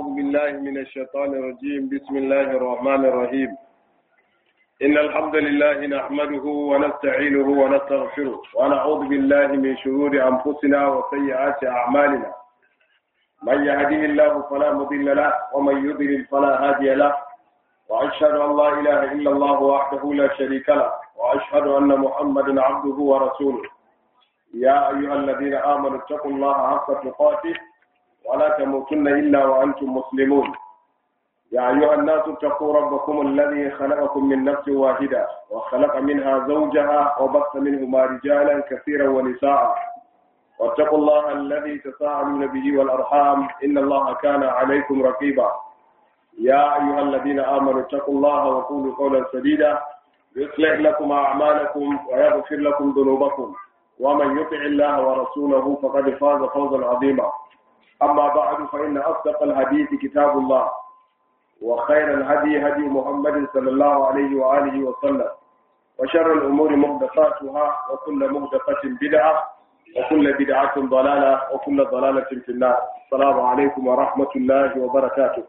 بالله من الشيطان الرجيم بسم الله الرحمن الرحيم إن الحمد لله نحمده ونستعينه ونستغفره ونعوذ بالله من شرور أنفسنا وسيئات أعمالنا من يهديه الله فلا مضل له ومن يضلل فلا هادي له وأشهد أن لا إله إلا الله وحده لا شريك له وأشهد أن محمدا عبده ورسوله يا أيها الذين آمنوا اتقوا الله حق تقاته ولا تموتن إلا وأنتم مسلمون يا أيها الناس اتقوا ربكم الذي خلقكم من نفس واحدة وخلق منها زوجها وبث منهما رجالا كثيرا ونساء واتقوا الله الذي تساءلون به والأرحام إن الله كان عليكم رقيبا يا أيها الذين آمنوا اتقوا الله وقولوا قولا سديدا يصلح لكم أعمالكم ويغفر لكم ذنوبكم ومن يطع الله ورسوله فقد فاز فوزا عظيما أما بعد فإن أصدق الحديث كتاب الله وخير الهدي هدي محمد صلى الله عليه وآله وسلم وشر الأمور محدثاتها وكل محدثة بدعة وكل بدعة ضلالة وكل ضلالة في النار السلام عليكم ورحمة الله وبركاته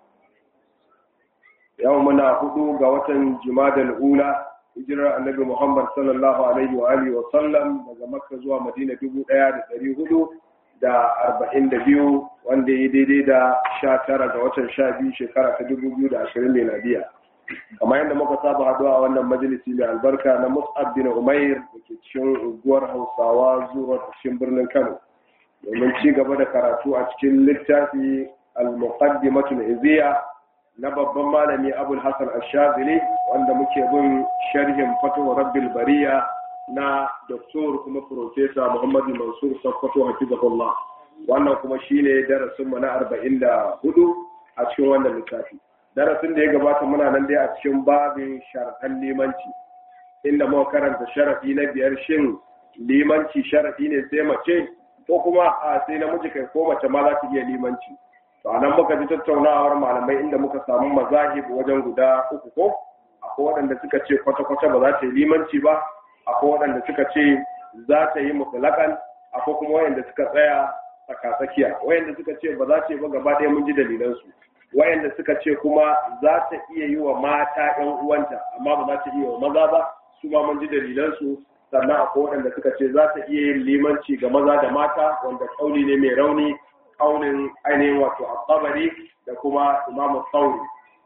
يومنا هدو قوة جماد الأولى hijirar annabi Muhammad sallallahu alaihi wa alihi wa sallam daga Makka zuwa Madina dubu ɗaya da ɗari hudu da arba'in da biyu wanda ya daidai da sha tara ga watan sha biyu shekara ta dubu biyu da ashirin miladiya kamar yadda muka saba haɗuwa a wannan majalisi mai albarka na Mus'ab bin Umair da ke cikin unguwar Hausawa zuwa cikin birnin Kano domin ci gaba da karatu a cikin littafi al-muqaddimatul iziya na babban malami abul hassan ashazili wanda muke bin sharhin fatuwa rabbil bariya na doktor kuma profesa muhammadu mansur sakkwato hafizahullah wannan kuma shine darasin mu na arba'in da hudu a cikin wannan littafi darasin da ya gabata muna nan dai a cikin babin sharaɗan limanci inda muka karanta sharafi na biyar shin limanci sharafi ne sai mace ko kuma a sai namiji kai ko mace ma za ta iya limanci to a nan muka ji tattaunawar malamai inda muka samu mazahib wajen guda uku ko akwai waɗanda suka ce kwata-kwata ba za ta yi limanci ba akwai waɗanda suka ce za ta yi mutlaƙan akwai kuma wayanda suka tsaya tsaka-tsakiya wayanda suka ce ba za ta yi ba gaba ɗaya mun ji dalilansu wayanda suka ce kuma za ta iya yi wa mata ƴan uwanta amma ba za ta iya wa maza ba su ma mun ji dalilansu sannan akwai waɗanda suka ce za ta iya yin limanci ga maza da mata wanda kauli ne mai rauni kaunin ainihin wato al-tabari da kuma imamu sauri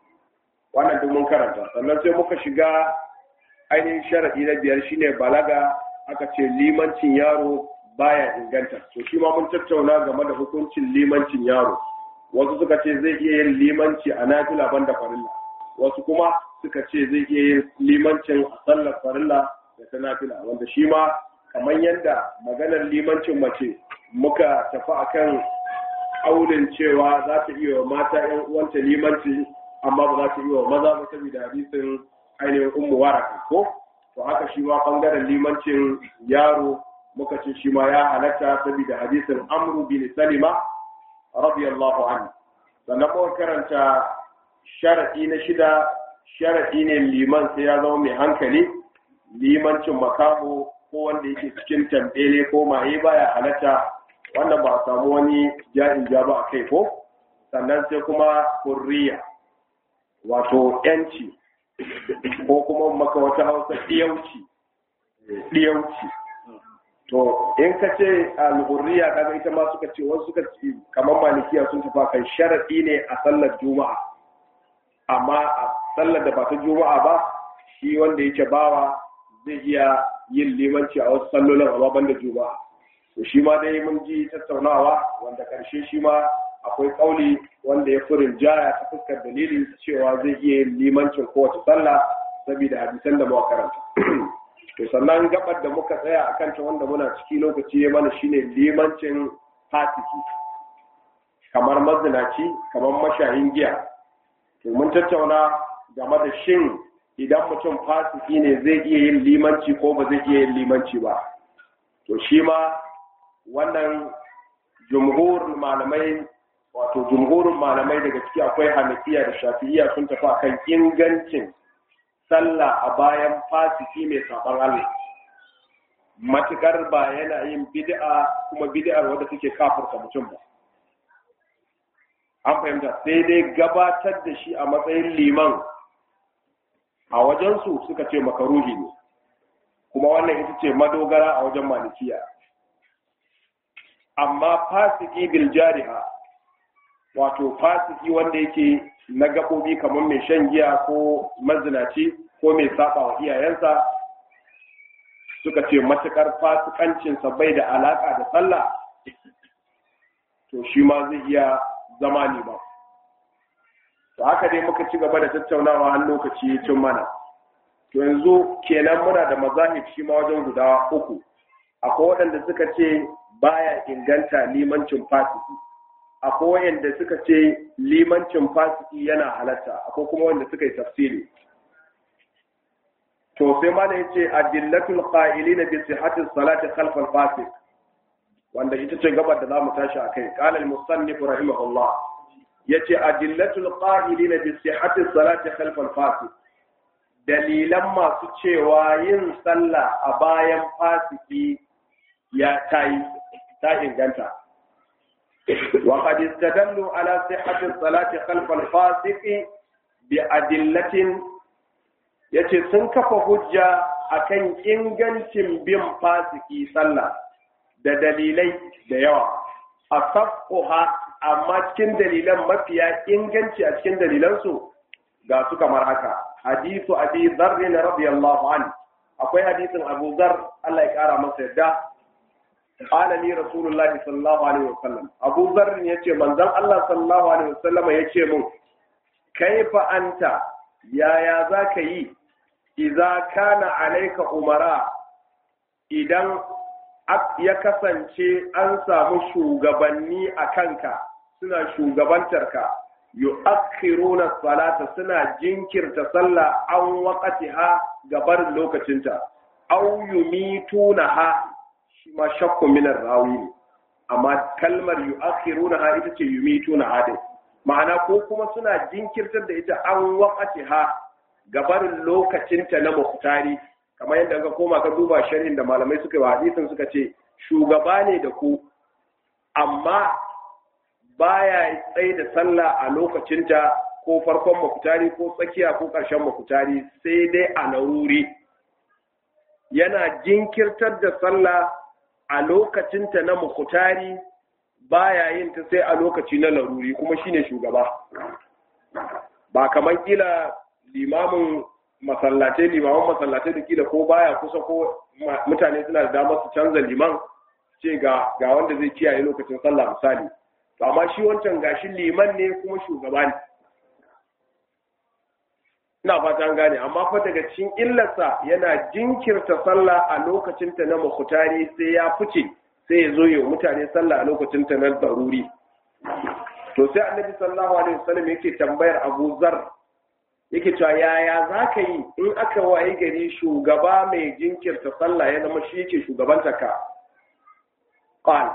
wannan duk mun karanta sannan sai muka shiga ainihin sharadi na biyar shine balaga aka ce limancin yaro baya inganta to shi ma mun tattauna game da hukuncin limancin yaro wasu suka ce zai iya yin limanci a nafila banda farilla wasu kuma suka ce zai iya yin limancin a sallar farilla da ta nafila wanda shi ma kamar yadda maganar limancin mace muka tafi akan aulin cewa za ta iya wa mata ‘yan uwanta limanci amma ba za ta iya wa maza ba saboda hadisin ainihin ummu waraka ko to haka shi ma bangaren limancin yaro muka ce shi ma ya halatta saboda hadisin amru bin salima radiyallahu anhu sannan muka karanta sharadi na shida sharadi ne liman sai ya zama mai hankali limancin makaho ko wanda yake cikin tambele ko maye baya halatta wannan ba a samu wani ja'in ja ba a kai ko sannan sai kuma hurriya wato yanci ko kuma maka wata hausa ɗiyauci ɗiyauci to in ka ce al-hurriya kaga ita ma suka ce wasu suka ce kamar malikiya sun tafa kan sharaɗi ne a sallar juma'a amma a sallar da ba ta juma'a ba shi wanda yake bawa zai iya yin limanci a wasu sallolin amma ban da juma'a to shi ma dai mun ji tattaunawa wanda karshe shi ma akwai kauli wanda ya furin jaya ta fuskar dalilin cewa zai iya yin limancin kowace sallah saboda hadisan da muka karanta to sannan gabar da muka tsaya a kanta wanda muna ciki lokaci ya mana shine limancin fasiki kamar mazinaci kamar mashayin giya to mun tattauna game da shin idan mutum fasiki ne zai iya yin limanci ko ba zai iya yin limanci ba to shi ma wannan jumhurin malamai wato jumhurin malamai daga ciki akwai hanafiya da shafi'iya sun tafi akan ingancin sallah a bayan fasiki mai saban Allah matukar ba yana yin bid'a kuma bid'ar wadda take kafirta mutum ba an fahimta sai dai gabatar da shi a matsayin liman a wajensu suka ce makaruhi ne kuma wannan ita ce madogara a wajen malikiya amma fasiki bil jariha wato fasiki wanda yake na gaɓoɓi kamar mai shan giya ko mazinaci ko mai saba wa iyayensa suka ce matukar fasikancinsa bai da alaka da sallah to shi ma zai iya zama liman to haka dai muka ci gaba da tattaunawa har lokaci ya cin mana to yanzu kenan muna da mazahib shi ma wajen guda uku akwai waɗanda suka ce baya inganta limancin fasiki akwai waɗanda suka ce limancin fasiki yana halatta akwai kuma wanda suka yi tafsiri to sai ma da yace adillatul qa'ilina bi sihhati salati khalf al-fasiq wanda ita ce gabar da zamu tashi akai qala al-musannif rahimahullah yace adillatul qa'ilina bi sihhati salati khalf al-fasiq dalilan masu cewa yin sallah a bayan fasiki ya tayi ta inganta wa qad istadallu ala sihhati salati khalf al-fasiq bi adillatin yace sun kafa hujja akan ingancin bin fasiki sallah da dalilai da yawa a safkuha amma cikin dalilan mafiya inganci a cikin dalilansu ga su kamar haka hadisu abi zarri na radiyallahu an akwai hadisin abu zar Allah ya kara masa yadda qala li rasulullah sallallahu alaihi wasallam abu zar yace manzon Allah sallallahu alaihi wasallam yace mun kaifa anta yaya zaka yi idza kana alayka umara idan ya kasance an samu shugabanni a kanka suna shugabantarka yu'akhiruna salata suna jinkirta sallah an waqatiha gabar lokacinta aw yumitunaha shi ma shakku min rawi ne amma kalmar yu'akhirunaha ita ce yumitunaha dai ma'ana ko kuma suna jinkirtar da ita an waqatiha gabarin lokacinta na muhtari kamar yadda ka koma ka duba sharhin da malamai suka yi wa hadisin suka ce shugaba ne da ku amma baya tsaye da sallah a lokacinta ko farkon mafutari ko tsakiya ko ƙarshen mafutari sai dai a laruri yana jinkirtar da sallah a lokacinta na mafutari baya yin ta sai a lokaci na laruri kuma shine shugaba ba kamar kila limamin masallatai limaman masallatai da kila ko baya kusa ko mutane suna da damar su canza liman ce ga ga wanda zai kiyaye lokacin sallah misali to amma shi wancan gashi liman ne kuma shugaba ne ina fata an gane amma fa daga cikin illarsa yana jinkirta sallah a lokacin ta na mukhtari sai ya fice sai ya zo ya mutane sallah a lokacin ta na daruri to sai annabi sallallahu alaihi wasallam yake tambayar Abu Zar yake cewa yaya za ka yi in aka waye gari shugaba mai jinkirta sallah ya zama shi yake shugabanta ka qal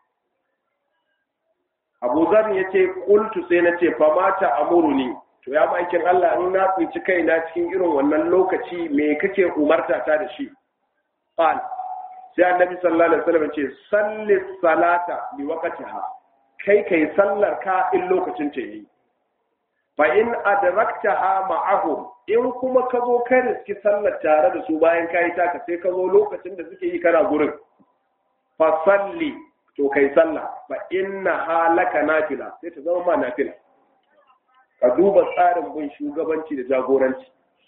Abu Zar yace qultu sai na ce fa mata amuruni to ya maikin Allah in na tsinci kaina cikin irin wannan lokaci me kake umarta ta da shi qal sai annabi sallallahu alaihi wasallam ce salli salata li waqtiha kai kai sallar ka in lokacin ta yi fa in adraktaha ma'ahum in kuma ka zo ka riski sallar tare da su bayan kayi taka sai ka zo lokacin da suke yi kana gurin fa salli to kai sallah fa inna halaka nafila sai ta zama ma nafila ka duba tsarin bin shugabanci da jagoranci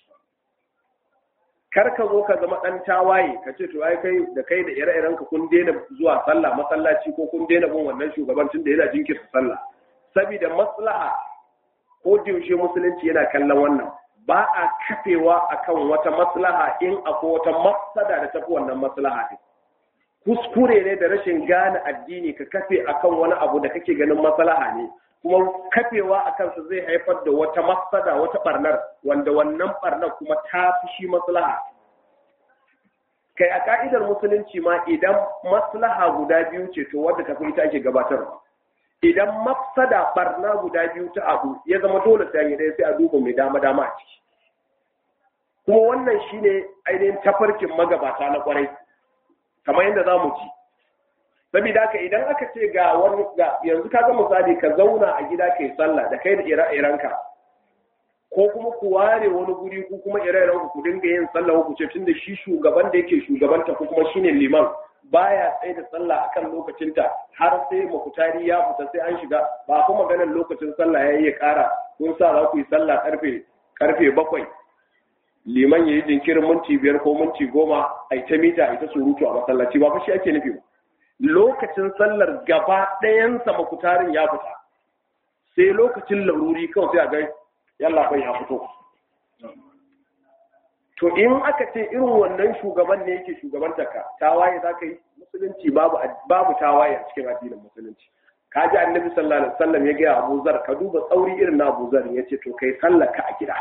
kar ka zo ka zama dan tawaye ka ce to ai kai da kai da ire-iren ka kun daina zuwa sallah masallaci ko kun daina bin wannan shugabancin da yana jinkirta sallah saboda maslaha ko yaushe musulunci yana kallon wannan ba a kafewa akan wata maslaha in akwai wata mafsada da tafi wannan maslaha din kuskure ne da rashin gane addini ka kafe akan wani abu da kake ganin maslaha ne kuma kafewa a kansa zai haifar da wata mafsada wata barnar wanda wannan barnar kuma ta fi shi maslaha kai a ka'idar musulunci ma idan maslaha guda biyu ce to wadda tafi ita ake gabatarwa idan mafsada barna guda biyu ta abu ya zama dole sai yi ɗaya sai a duba mai dama dama a ciki kuma wannan shine ainihin tafarkin magabata na kwarai kamar yadda za mu ci saboda haka idan aka ce ga wani ga yanzu kaga misali ka zauna a gida kai sallah da kai da ire-irenka ko kuma ku ware wani guri ku kuma ire-iren ku dinga yin sallah ku ce tunda shi shugaban da yake shugabanta ko kuma shine liman baya tsaye da sallah akan lokacinta har sai makutari ya fita sai an shiga ba kuma maganar lokacin sallah yayi ya kara kun sa za ku yi sallah karfe karfe bakwai liman ya yi jinkirin minti biyar ko minti goma a ta mita a ta surutu a masallaci ba shi ake nufi ba lokacin sallar gaba ɗayansa makutarin ya fita sai lokacin laruri kawai sai a ga yalla bai ya fito to in aka ce irin wannan shugaban ne yake shugabanta ka tawaye za ka yi musulunci babu babu tawaye a cikin addinin musulunci ka ji annabi sallallahu alaihi wasallam ya ga Abu Zar ka duba tsauri irin na Abu Zar yace to kai sallaka a gida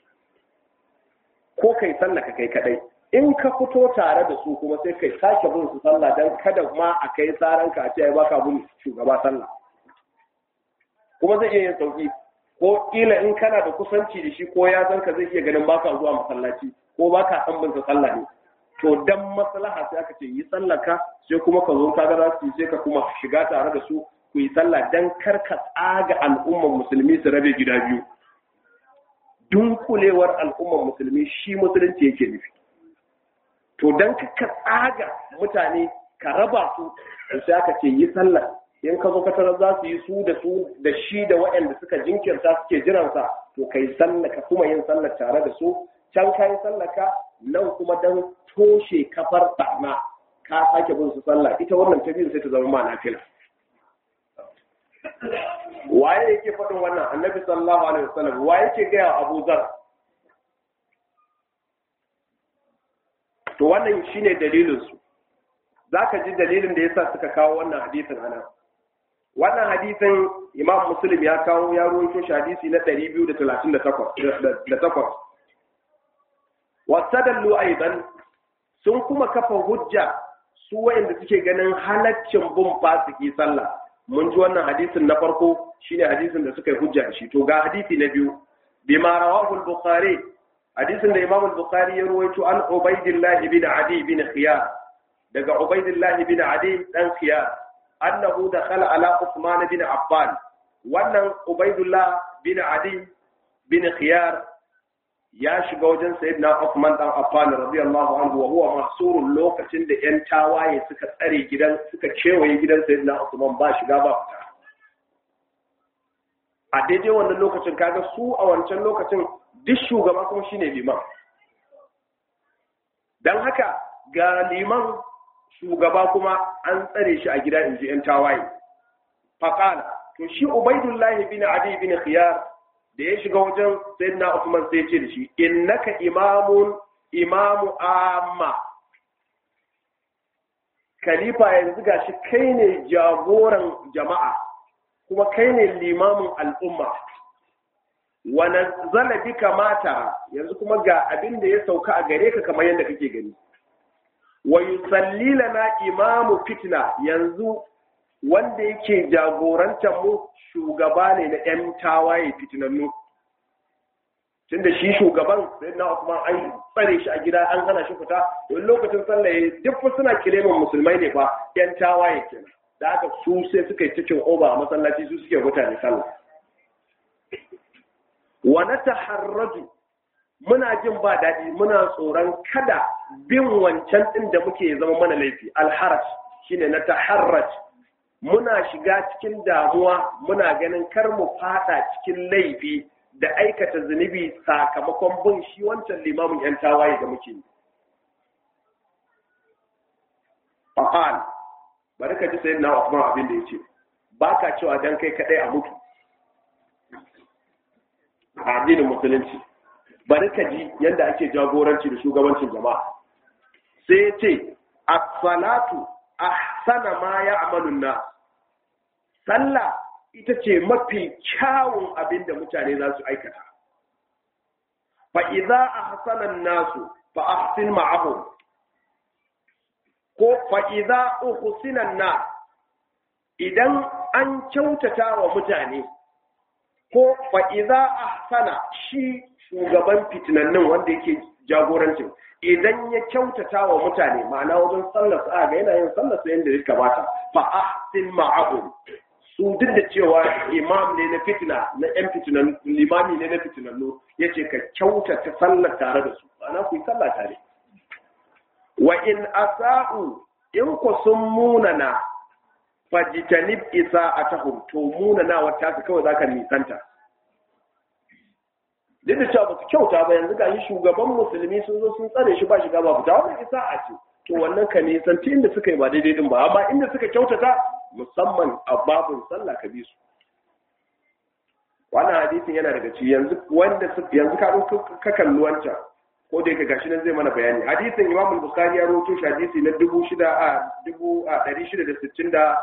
ko kai sallaka kai kadai in ka fito tare da su kuma sai kai sake bin su sallah dan kada ma a kai saran ka a ce ai baka bin shugaba sallah kuma zai iya yin sauki ko kila in kana da kusanci da shi ko ya san ka zai iya ganin baka zuwa masallaci ko baka san bin sallah ne to dan maslaha sai aka ce yi sallaka sai kuma ka zo ka ga za su yi sai ka kuma shiga tare da su ku yi sallah dan kar ka tsaga al'ummar musulmi su rabe gida biyu dunkulewar al'ummar musulmi shi musulunci yake nufi to dan ka tsaga mutane ka raba su sai aka ce yi sallah in ka zo ka tarar za su yi su da su da shi da waɗanda suka jinkirta suke jiransa to kai sallah ka kuma yin sallah tare da su can ka yi sallah ka nan kuma dan toshe kafar barna ka sake bin su sallah ita wannan ta biyu sai ta zama ma nafila waye yake faɗin wannan annabi sallallahu alaihi wasallam waye yake gaya Abu Zar to wannan shine dalilin su zaka ji dalilin da yasa suka kawo wannan hadisin anan wannan hadisin Imam Muslim ya kawo ya rawaito shi hadisi na 238 wasadallu aidan sun kuma kafa hujja su wayanda suke ganin halaccin bin fasiki sallah mun ji wannan hadisin na farko shine hadisin da suka yi hujja shi to ga hadisi na biyu bima rawahu al-bukhari hadisin da imam al-bukhari ya ruwaito an ubaidillah ibn adi ibn khiyar daga ubaidillah ibn adi dan khiyar annahu dakhala ala usman ibn affan wannan ubaidullah bin adi bin khiyar ya shiga wajen sayyidina Uthman dan Affan radiyallahu anhu wa huwa mahsurun lokacin da yan tawaye suka tsare gidan suka kewaye gidan sayyidina Uthman ba shiga ba fita a daidai wannan lokacin kaga su a wancan lokacin duk shugaba kuma shine liman dan haka ga liman shugaba kuma an tsare shi a gida inji yan tawaye faqala to shi Ubaidullahi bin Adi bin Khiyar da ya shiga wajen sayyidina Uthman sai ce da shi innaka imamun imamu amma khalifa yanzu gashi kai ne jagoran jama'a kuma kai ne limamin al'umma wa nazzala bika mata yanzu kuma ga abin da ya sauka a gare ka kamar yadda kake gani wa yusalli lana imamu fitna yanzu wanda yake jagorantar mu shugaba ne na ‘yan tawaye fitinannu. Tun da shi shugaban sai na Usman an tsare shi a gida an hana shi fita, wani lokacin sallah ya duk suna kilemin musulmai ne ba ‘yan tawaye kenan. Da aka su sai suka yi cikin oba a masallaci su suke mutane sallah. Wa na taharraju muna jin ba daɗi muna tsoron kada bin wancan ɗin da muke zama mana laifi alharaj shine na taharraj muna shiga cikin damuwa muna ganin kar mu fada cikin laifi da aikata zunubi sakamakon bin shi wancan limamin yan tawaye da muke yi. Fa'al, bari ka ji sayin na Usman abin da ya ce, ba ka cewa don kai kaɗai a mutu. A addinin musulunci, bari ka ji yadda ake jagoranci da shugabancin jama'a. Sai ya ce, As-salatu ahsana ma ya amalun na sallah ita ce mafi kyawun abin da mutane za su aikata fa idza ahsana nasu fa ahsin ma'ahum ko fa idza uhsina na idan an kyautata wa mutane ko fa idza ahsana shi shugaban fitinannin wanda yake jagorancin idan ya kyautata wa mutane ma'ana wajen sallar sa ga yana yin sallar sa yanda ya kamata fa ahsin ma'ahum su duk da cewa imam ne na fitina na yan fitinan limami ne na fitinannu yace ka kyautata sallar tare da su ma'ana ku yi sallah tare wa in asa'u in ku sun munana fajitanib isa a tahum to munana wata ka kawai zaka nisanta duk da cewa ba su kyauta ba yanzu gashi shugaban musulmi sun zo sun tsare shi ba shiga ba fita wannan isa a ce to wannan ka nisanci inda suka yi ba daidai din ba amma inda suka kyautata musamman a babin sallah ka bi su wannan hadisin yana daga ci yanzu wanda yanzu ka ka kalli wancan ko da yake gashi nan zai mana bayani hadisin Imam Bukhari ya rawaito shi hadisi na 6000 a 664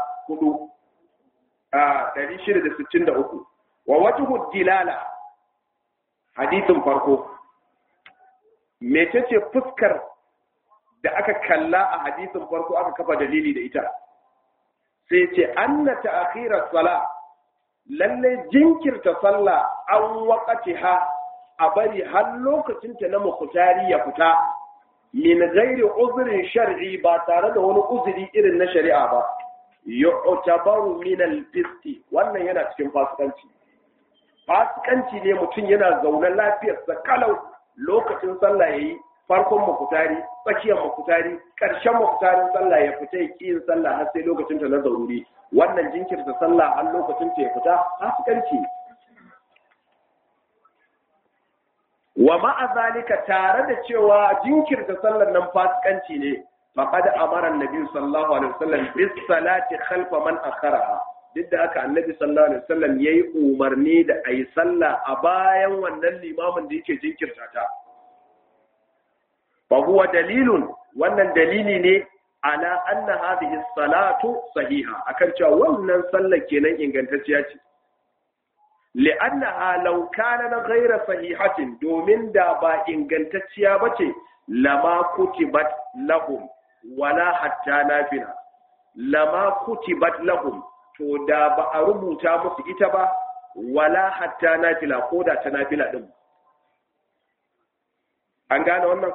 a 663 wa wajhu dilala hadisin farko mecece fuskar da aka kalla a hadisin farko aka kafa dalili da ita sai ce anna ta'khira sala lalle jinkirta sallah an waqatiha a bari har lokacinta na mukhtari ya fita min ghairi uzrin shar'i ba tare da wani uzuri irin na shari'a ba yu'tabaru min al-fisti wannan yana cikin fasikanci fasikanci ne mutum yana zaune lafiyarsa kalau lokacin sallah yayi farkon mukutari tsakiyar mukutari ƙarshen mukutarin sallah ya fita ya ƙi yin sallah har sai lokacin ta na zaruri wannan jinkirta sallah har lokacin ta ya fita fasikanci wa ma'a zalika tare da cewa jinkirta sallar nan fasikanci ne faqad amara annabi sallallahu alaihi wasallam bis salati khalfa man akharaha duk da haka annabi sallallahu alaihi wasallam yayi umarni da ayi sallah a bayan wannan limamin da yake jinkirta ta fa huwa dalilun wannan dalili ne ala anna hadhihi salatu sahiha akan cewa wannan sallar kenan ingantacciya ce li'annaha law kana ghayra sahihatin domin da ba ingantacciya bace lama kutibat lahum wala hatta nafila lama kutibat lahum to da ba a rubuta musu ita ba wala hatta nafila ko da ta nafila din an gane wannan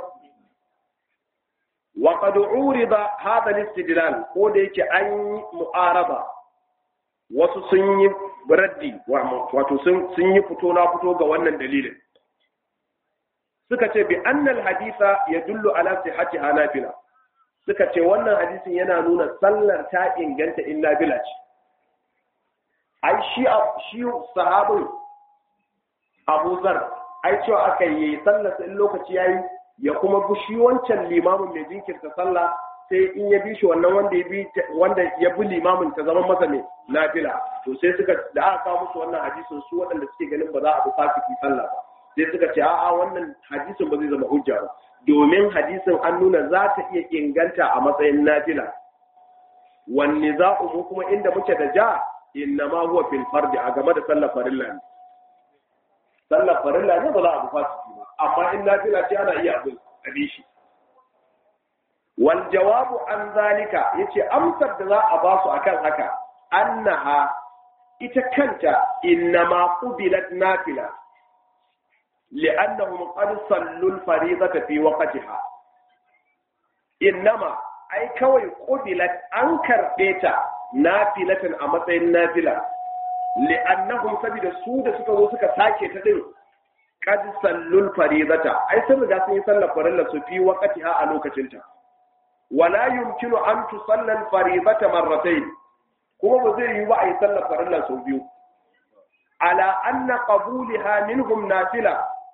wa qad urida hadha al-istidlal ko da yake an yi mu'araba wasu sun yi raddi wato sun sun yi fito na fito ga wannan dalilin suka ce bi annal haditha yadullu ala sihhati hanafila suka ce wannan hadisin yana nuna sallar ta inganta in nafila ce ai shi shi sahabin Abu Zar ai cewa aka yi sallar in lokaci yayi ya kuma bi shi wancan limamin mai jinkirta sallah sai in ya bi shi wannan wanda ya bi wanda ya bi limamin ta zama masa ne nafila to sai suka da aka kawo musu wannan hadisin su waɗanda suke ganin ba za a bi fasiki sallah ba sai suka ce a'a wannan hadisin ba zai zama hujja ba domin hadisin an nuna za ta iya inganta a matsayin nafila wanne za mu kuma inda muke da ja innama huwa fil fardi a game da sallar farilla ne sallar farilla ne ba za a bi fasiki ba amma in nafila ce ana iya abin abi shi wal jawabu an zalika yace amsar da za a ba su akan haka annaha ita kanta innama qubilat nafila li'annahum qad sallu al-fariidata fi waqtiha innama ai kawai qubilat an karbe ta nafilatan a matsayin nafila li'annahum sabida su da suka zo suka sake ta din qad sallul faridata ai sun riga sun yi sallar farilla su fi waqtiha a lokacin ta wala yumkinu an tusalla al faridata marratayn kuma ba zai yi ba a yi sallar farilla sau biyu ala anna qabulaha minhum nafila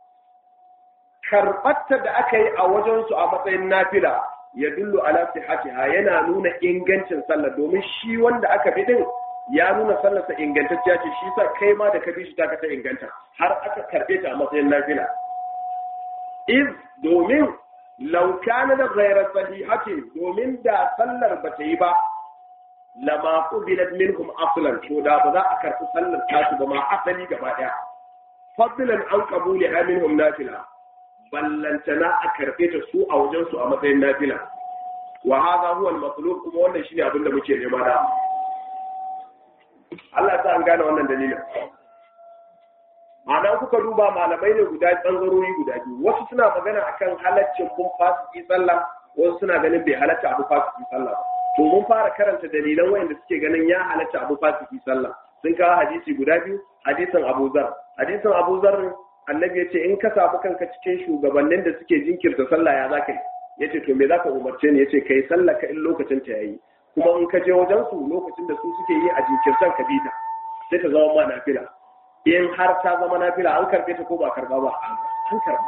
karbatta da aka yi a wajen su a matsayin nafila ya dullu ala sihhatiha yana nuna ingancin sallar domin shi wanda aka bi din ya nuna sallarsa ingantacciya ce shi sa kai ma da ka bi shi ta ta inganta har aka karbe ta a matsayin nafila iz domin law kana da ghayra sahihati domin da sallar ba ta yi ba lama qubilat minhum aslan to da ba za a karbi sallar tasu ba ma asali gaba daya fadlan an qabuli minhum nafila ballantana a karbe ta su a wajen su a matsayin nafila wa hadha huwa al-matlub kuma wannan shine abin da muke nema da Allah ta an gane wannan dalilin ma'ana kuka duba malamai ne guda tsangarori guda biyu wasu suna magana akan halaccin kun fasiki sallah wasu suna ganin bai halatta abu fasiki sallah to mun fara karanta dalilan wayanda suke ganin ya halatta abu fasiki sallah sun kawo hadisi guda biyu hadisin Abu Zar hadisin Abu Zar annabi ya ce in ka samu kanka cikin shugabannin da suke jinkirta sallah ya zaka yi ya ce to me zaka umarce ni ya ce kai sallah ka in lokacin ta yayi kuma in ka je wajen su lokacin da su suke yi a jinkirtan ka bi ta sai ta zama ma nafila in har ta zama nafila an karbe ta ko ba karba ba an karba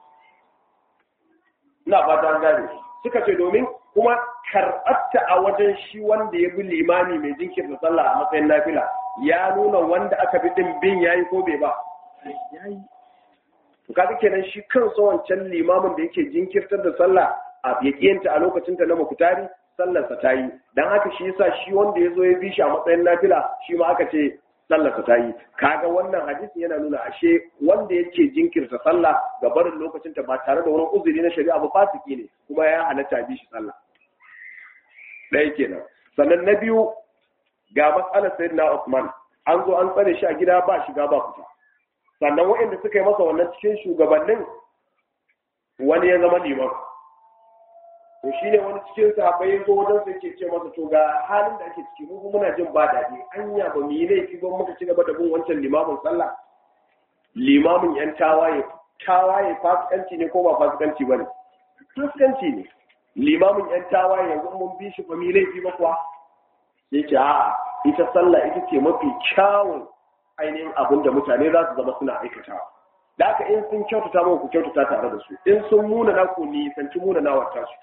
ina fata an gane suka ce domin kuma karɓarta a wajen shi wanda ya bi limami mai jinkirta sallah a matsayin nafila ya nuna wanda aka bi din bin yayi ko bai ba yayi to kaga kenan shi kansa wancan limamin da yake jinkirtar da sallah a yakiyanta a lokacin ta na mukutari sallarsa ta yi dan haka shi yasa shi wanda ya zo ya bi shi a matsayin nafila shi ma aka ce sallarsa ta yi kaga wannan hadisi yana nuna ashe wanda yake jinkirta sallah ga barin lokacin ta ba tare da wani uzuri na shari'a ba fasiki ne kuma ya halatta bi shi sallah ɗaya kenan sannan na biyu ga matsalar sayyidina Usman an zo an tsare shi a gida ba shiga ba fita sannan waɗanda suka yi masa wannan cikin shugabannin wani ya zama liman to shi ne wani cikin sahabbai ya zo wajen sai ke ce masa to ga halin da ake ciki mu muna jin ba daɗi anya ba mu yi laifi ba muka ci gaba da bin wancan limamin sallah limamin yan tawaye tawaye fasikanci ne ko ba fasikanci ba ne fasikanci ne limamin yan tawaye yanzu mun bi shi ba mu yi laifi ba kuwa sai ce a'a ita sallah ita ce mafi kyawun ainihin abin da mutane za su zama suna aikatawa da haka in sun kyautata mu ku kyautata tare da su in sun muna na ku nisanci muna na wata su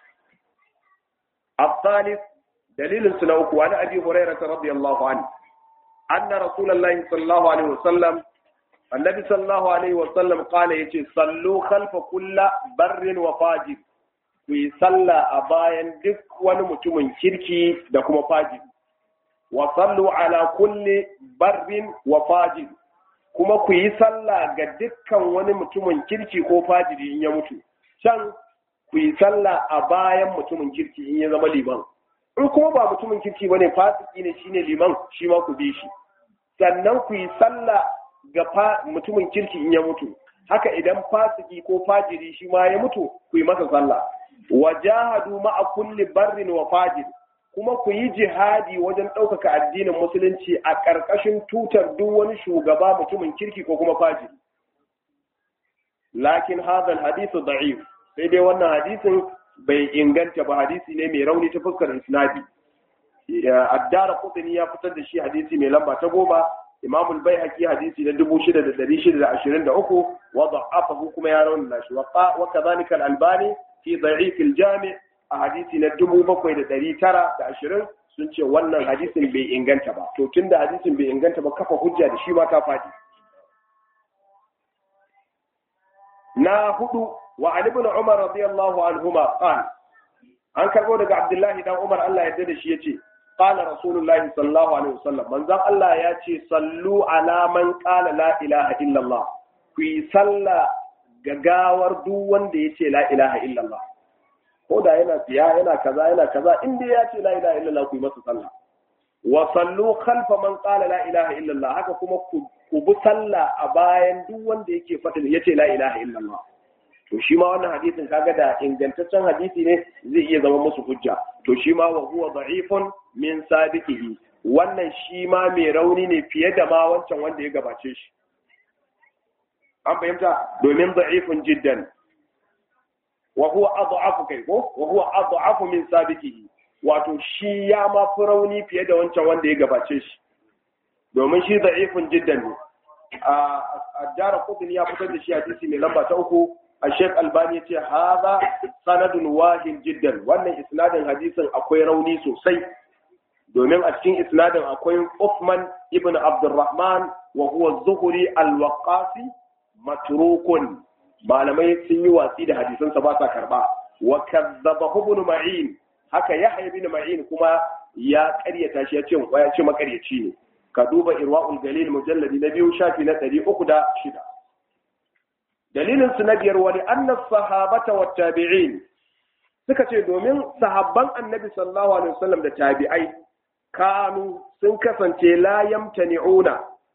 الثالث دليل سنوك وعن أبي هريرة رضي الله عنه أن رسول الله صلى الله عليه وسلم النبي صلى الله عليه وسلم قال يتي صلوا خلف كل بر وفاجر في صلى أبايا دك ونمتم كركي دكما فاجر وصلوا على كل بر وفاجر kuma ku yi sallah ga dukkan wani mutumin kirki ko fajiri in ya mutu can ku yi sallah a bayan mutumin kirki in ya zama liman in kuma ba mutumin kirki bane fasiki ne shine liman shi ma ku bi shi sannan ku yi sallah ga mutumin kirki in ya mutu haka idan fasiki ko fajiri shi ma ya mutu ku yi masa sallah wa jahadu ma'a kulli barrin wa fajir kuma ku yi jihadi wajen ɗaukaka addinin musulunci a ƙarƙashin tutar duk wani shugaba mutumin kirki ko kuma fajiri lakin hadha hadithu da'if sai dai wannan hadisin bai inganta ba hadisi ne mai rauni ta fuskar isnadi addara kudini ya fitar da shi hadisi mai lamba ta goma imam al-baihaqi hadisi na 6623 wa da'afahu kuma ya rauna shi wa kadhalika al-albani fi da'if al-jami' a hadisi na 7920 sun ce wannan hadisin bai inganta ba to tunda hadisin bai inganta ba kafa hujja da shi ma ka fadi na hudu وعن ابن عمر رضي الله عنهما قال an karbo daga Abdullahi dan Umar Allah ya da shi yace qala rasulullahi sallallahu alaihi wasallam manzon Allah ya ce sallu ala man qala la ilaha illallah ku yi sallah gagawar duk wanda ya ce la ilaha illallah ko da yana tsiya yana kaza yana kaza in dai ya ce la ilaha illallah ku yi masa sallah wa sallu khalfa man qala la ilaha illallah haka kuma ku bi sallah a bayan duk wanda yake faɗin ya ce la ilaha illallah to shi ma wannan hadisin kaga da ingantaccen hadisi ne zai iya zama musu hujja to shi ma wa huwa da'ifun min sabiqihi wannan shi ma mai rauni ne fiye da ma wancan wanda ya gabace shi an fahimta domin da'ifun jiddan wa huwa adhafu kai ko wa huwa adhafu min sabiqihi wato shi ya ma fi rauni fiye da wancan wanda ya gabace shi domin shi da'ifun jiddan ne a dara kudin ya fitar da shi hadisi mai lamba ta uku الشيخ الباني يتي هذا سند واهن جدا wannan isnadin hadisin akwai rauni sosai domin a cikin isnadin akwai Uthman ibn Abdurrahman wa huwa Zuhri al-Waqqasi matrukun malamai sun yi watsi da hadisan sa ba sa karba wa kadzaba ibn Ma'in haka Yahya ibn Ma'in kuma ya ƙaryata shi ya ce ya ce makaryaci ne ka duba Irwaul Galil mujalladi na biyu shafi na 306 dalilin su na biyar wani annas sahabata wa tabi'in suka ce domin sahabban annabi sallallahu alaihi wasallam da tabi'ai kanu sun kasance la yamtani'una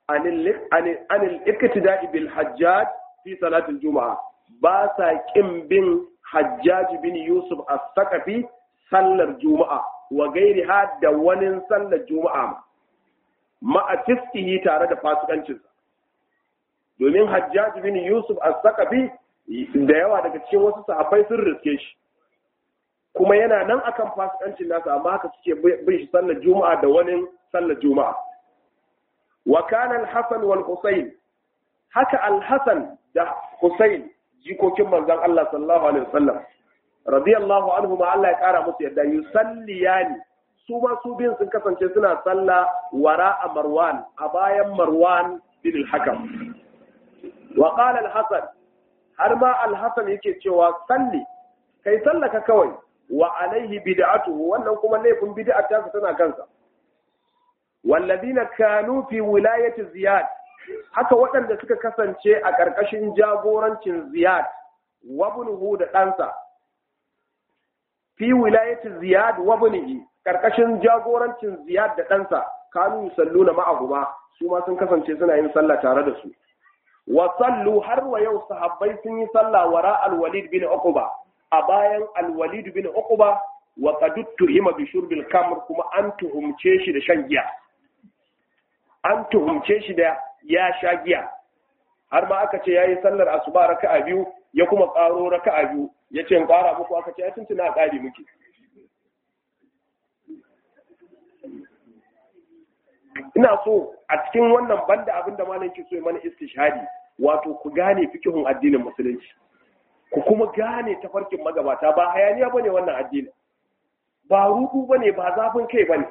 anil iktida'i bil hajjaj fi salatul juma'a ba sa kin bin hajjaj bin yusuf as-saqafi sallar juma'a wa gairiha da wani sallar juma'a ma'a fiskihi tare da fasikancinsa domin hajjaj bin yusuf as-saqafi da yawa daga cikin wasu sahabbai sun riske shi kuma yana nan akan fasikancin nasa amma haka suke bin shi sallar juma'a da wani sallar juma'a wa kana al-hasan wal husayn haka al-hasan da husayn jikokin manzon Allah sallallahu alaihi wasallam radiyallahu anhu ma Allah ya kara musu yadda yusalliyani su ma su biyun sun kasance suna salla wara a marwan a bayan marwan bin al-hakam wa qala al-hasan har ma al-hasan yake cewa salli kai sallaka kawai wa alaihi bid'atuhu wannan kuma laifin bid'a ta tana kansa walladina kanu fi wilayati ziyad haka waɗanda suka kasance a ƙarƙashin jagorancin ziyad wabnuhu da ɗansa fi wilayati ziyad wabnihi ƙarƙashin jagorancin ziyad da ɗansa kanu yusalluna ma'ahuma su ma sun kasance suna yin sallah tare da su wa sallu har wa yau sahabbai sun yi sallah wara al-walid bin uqba a bayan al-walid bin uqba wa qad tuhima bi shurbil kamr kuma an tuhumce shi da shan giya an tuhumce shi da ya sha giya har ma aka ce yayi sallar asuba raka'a biyu ya kuma ƙaro raka'a biyu ya ce in ƙara muku aka ce ai tuntuna a ƙari muke ina so a cikin wannan banda abin da malam ke so ya mana istishhadi wato ku gane fikihun addinin musulunci ku kuma gane tafarkin magabata ba hayaniya bane wannan addinin ba rudu bane ba zafin kai bane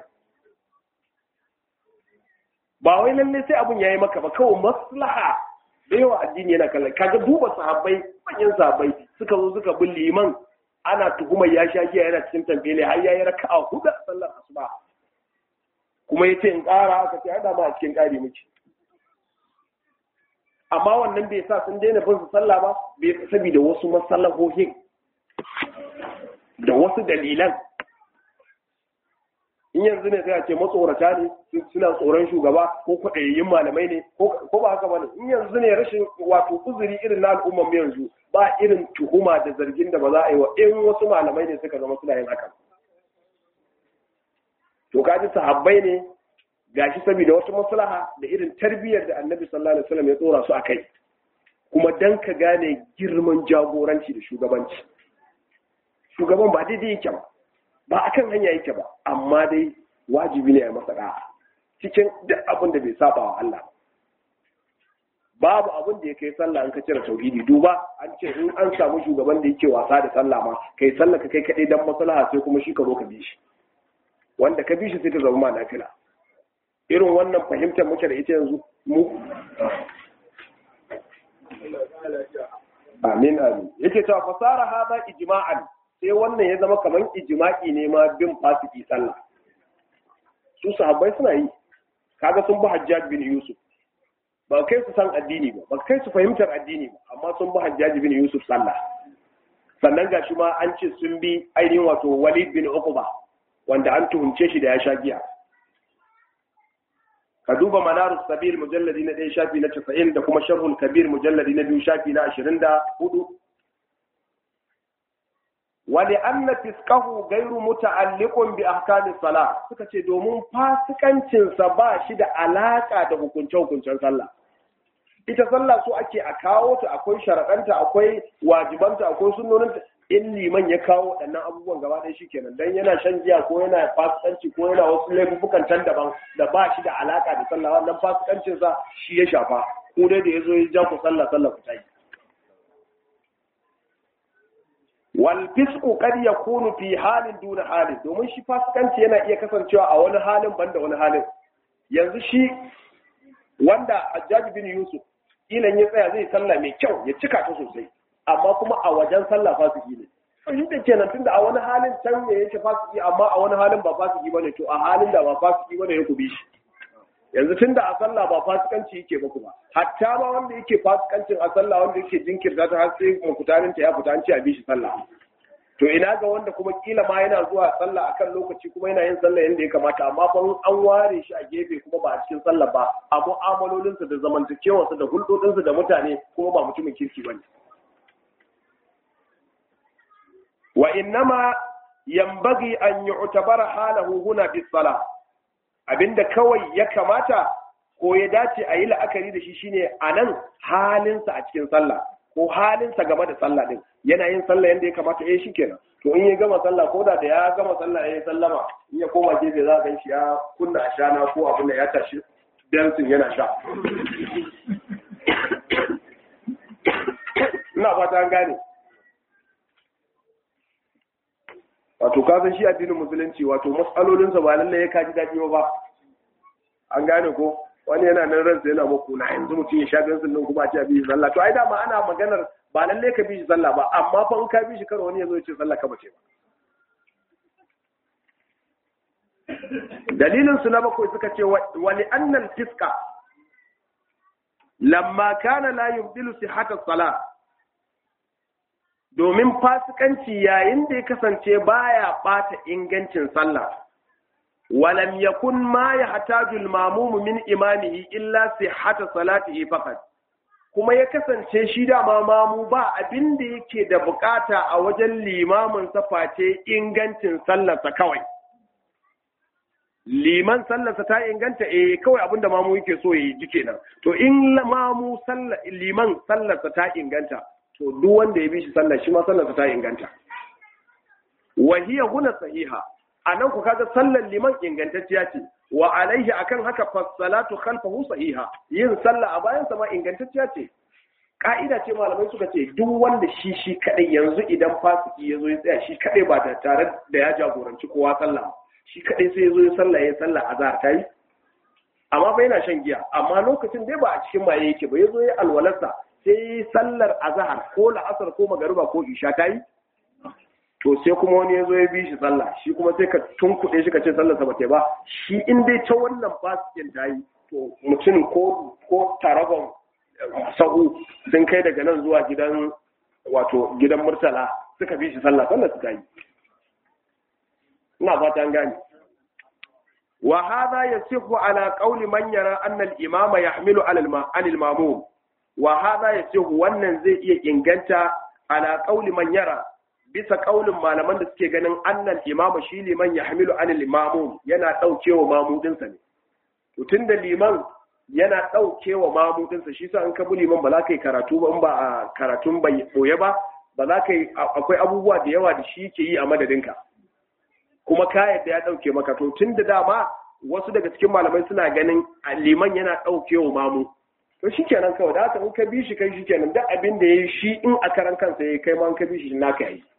ba wai lalle sai abun yayi maka ba kawai maslaha da yawa addini yana kallon kaga duba sahabbai manyan sahabbai suka zo suka bin liman ana tuhumar ya sha giya yana cikin tambele har yayi raka'a hudu a sallar asuba kuma yace in ƙara aka ce ai da ma a cikin ƙari muke amma wannan bai sa sun daina bin su sallah ba bai saboda wasu masallahohin da wasu dalilan in yanzu ne sai a ce matsorata ne suna tsoron shugaba ko kwaɗayayyun malamai ne ko ba haka ba ne in yanzu ne rashin wato uzuri irin na al'ummar yanzu ba irin tuhuma da zargin da ba za a yi wa in wasu malamai ne suka zama suna yin haka to kaji sahabbai ne gashi saboda wata maslaha da irin tarbiyyar da annabi sallallahu alaihi wasallam ya tsora su akai kuma dan ka gane girman jagoranci da shugabanci shugaban ba daidai yake ba ba akan hanya yake ba amma dai wajibi ne a masa da'a cikin duk abin da bai saba wa Allah babu abin da ya kai sallah in ka cire tauhidi duba an ce in an samu shugaban da yake wasa da sallah ma kai sallah ka kai kadai dan maslaha sai kuma shi ka zo ka bi shi wanda ka bi shi sai ta zama ma nafila irin wannan fahimtar muke da ita yanzu mu amin amin yake cewa fasara hada ijma'an sai wannan ya zama kamar ijma'i ne ma bin fasiki sallah su sahabbai suna yi kaga sun bi hajjaj bin yusuf ba kai su san addini ba ba kai su fahimtar addini ba amma sun bi hajjaj bin yusuf sallah sannan gashi ma an ce sun bi ainihin wato walid bin uqba wanda an tuhumce shi da ya sha giya ka duba manarus sabir mujalladi na ɗaya shafi na casa'in da kuma sharhul kabir mujalladi na biyu shafi na ashirin da hudu wani anna fiskahu gairu muta'alliqun bi ahkamis sala suka ce domin fasikancinsa ba shi da alaka da hukunce-hukuncen sallah ita sallah so ake a kawo ta akwai sharaɗanta akwai wajibanta akwai sunnoninta in liman ya kawo waɗannan abubuwan gaba ɗaya shikenan dan yana shan giya ko yana fasikanci ko yana wasu laifukan can daban da ba shi da alaka da sallah wannan fasikancin sa shi ya shafa ko dai da yazo ya ja ku sallah sallah ku tayi wal fisqu qad yakunu fi halin duna halin domin shi fasikanci yana iya kasancewa a wani halin banda wani halin yanzu shi wanda Hajjaj bin Yusuf ilan ya tsaya zai sallah mai kyau ya cika ta sosai amma kuma a wajen sallah fasiki ne to shi da kenan tunda a wani halin can ne yake fasiki amma a wani halin ba fasiki bane to a halin da ba fasiki bane ya kubi shi yanzu tunda a sallah ba fasikanci yake ba kuma hatta ma wanda yake fasikancin a sallah wanda yake jinkirta ta har sai mukutarin ta ya fita an ce a bi shi sallah to ina ga wanda kuma kila ma yana zuwa sallah akan lokaci kuma yana yin sallah yadda ya kamata amma fa an ware shi a gefe kuma ba a cikin sallah ba a mu'amalolinsa da zamantakewarsa da hulɗoɗinsa da mutane kuma ba mutumin kirki bane wa innama yambagi an yu'tabara halahu huna bis sala abinda kawai ya kamata ko ya dace a yi la'akari da shi shine anan halinsa a cikin sallah ko halinsa game da sallah din yana yin sallah yadda ya kamata eh shi kenan to in ya gama sallah ko da da ya gama sallah ya sallama in ya koma gefe za ka shi ya kunna ashana ko abin da ya tashi bensin yana sha ina fata an gane wato ka san shi addinin musulunci wato matsalolinsa ba lallai ya kaji daɗi ba an gane ko wani yana nan ransa yana muku na yanzu mutum ya sha bensin din kuma a ce a bi sallah to ai dama ana maganar ba lalle ka bi shi sallah ba amma fa in ka bi shi kar wani ya zo ya ce sallah ka bace ba dalilin su na bakwai suka ce wali annal fiska lamma kana la yubdilu sihhata salah domin fasikanci yayin da ya kasance baya bata ingancin sallah walam yakun ma yahtaju al-mamum min imamihi illa sihhata salatihi faqat kuma ya kasance shi dama mamu ba abin da yake da bukata a wajen limamin sa face ingancin sallarsa kawai liman sallarsa ta inganta eh kawai abin da mamu yake so yi ji kenan to in mamu sallar liman sallarsa ta inganta to duk wanda ya bi shi sallar shi ma sallarsa ta inganta wa hiya huna sahiha anan ku kaga sallar liman ingantacciya ce wa alaihi akan haka fassalatu khalfahu sahiha yin sallah a bayan sa ma ingantacciya ce ka'ida ce malamai suka ce duk wanda shi shi kadai yanzu idan fasiki ya zo ya tsaya shi kadai ba da tare da ya jagoranci kowa sallah shi kadai sai ya zo ya sallah ya sallah azhar ta yi amma fa yana shan giya amma lokacin dai ba a cikin maye yake ba ya zo ya alwalarsa sai sallar azhar ko la'asar ko magariba ko isha ta yi to sai kuma wani ya zo ya bi shi sallah shi kuma sai ka tunkuɗe shi ka ce sallarsa ba ta ba shi in dai ta wannan fasikin ta yi to mutum ko ko taragon sahu sun kai daga nan zuwa gidan wato gidan murtala suka bi shi sallah sallar su ta yi ina fata an gane wa hadha yasihu ala qawli man yara anna al-imama yahmilu ala al-mamum wa hadha yasihu wannan zai iya inganta ala qawli man yara bisa kaulin malaman da suke ganin annal imamu shi liman ya hamilu anil imamu yana ɗaukewa mamudinsa ne to tun da liman yana ɗaukewa mamudinsa shi sa in ka bi liman ba za ka yi karatu ba in ba a karatun bai boye ba ba za ka yi akwai abubuwa da yawa da shi ke yi a madadinka kuma ka yadda ya ɗauke maka to tun da dama wasu daga cikin malamai suna ganin liman yana ɗaukewa mamu to shi kenan kawai da haka in ka bi shi kai shi kenan duk abin da ya yi shi in a karan kansa ya kai ma in ka bi shi naka yi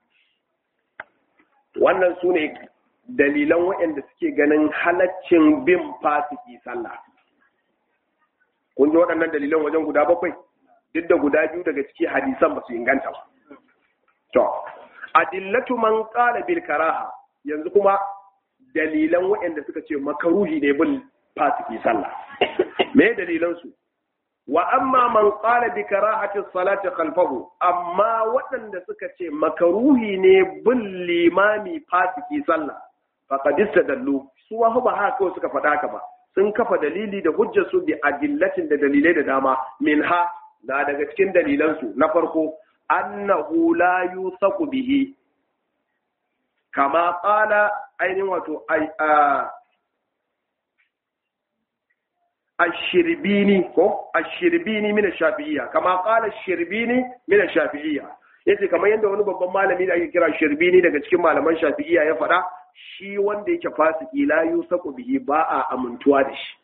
wannan su ne dalilan waɗanda suke ganin halaccin bin fasiki sallah kun ji waɗannan dalilan wajen guda bakwai duk da guda biyu daga ciki hadisan ba su inganta ba to adillatu man qala bil karaha yanzu kuma dalilan waɗanda suka ce makaruhi ne bin fasiki sallah me dalilan su wa amma man qala bi karahati salati khalfahu amma waɗanda suka ce makaruhi ne bin limami fasiki sallah faqad istadallu su wa ba haka kawai suka faɗa haka ba sun kafa dalili da hujjar su bi adillatin da dalilai da dama minha na daga cikin dalilan su na farko annahu la yusaqu bihi kama qala ainihin wato الشربيني كو الشربيني من الشافعية كما قال الشربيني من الشافعية yace kamar yadda wani babban malami da ake kira shirbini daga cikin malaman shafi'iyya ya faɗa shi wanda yake fasiki la yusaku bihi ba a amintuwa da shi